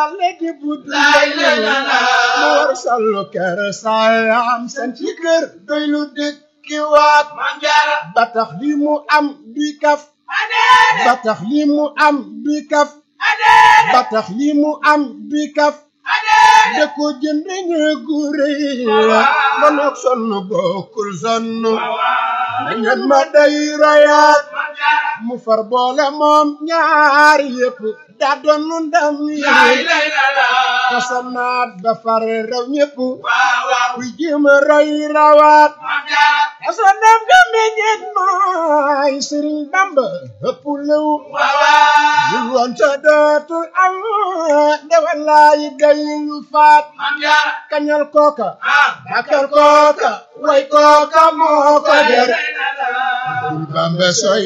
yàlla di budd Lay lay la la. mu war sallu kër saayam san ci kër doy lu dëkki waat Maam Jaara ba tax li mu am di kaf adeede ba tax li mu am di kaf adeede ba tax li mu am di kaf adeede da ko jënd ñeegu rëy ba nag sonn bokkul sonn waaw da ngeen ma day royaat Maam Jaara mu far boole moom ñaari yëpp daa doon ndam lay yi lay la la kasanaat ba far raw ñëpp waaw waaw kuy jéem a roy rawaat Maam Jaara kasanam ga meññeet mooy Sëriñ Bamba ëpp lew waaw waaw bul woon sa dootul am ndewalaay day lu faat Maam Jaara kañal kooka ah bakal kooka way kooka moo ko lay der lay la la bul Bamba soy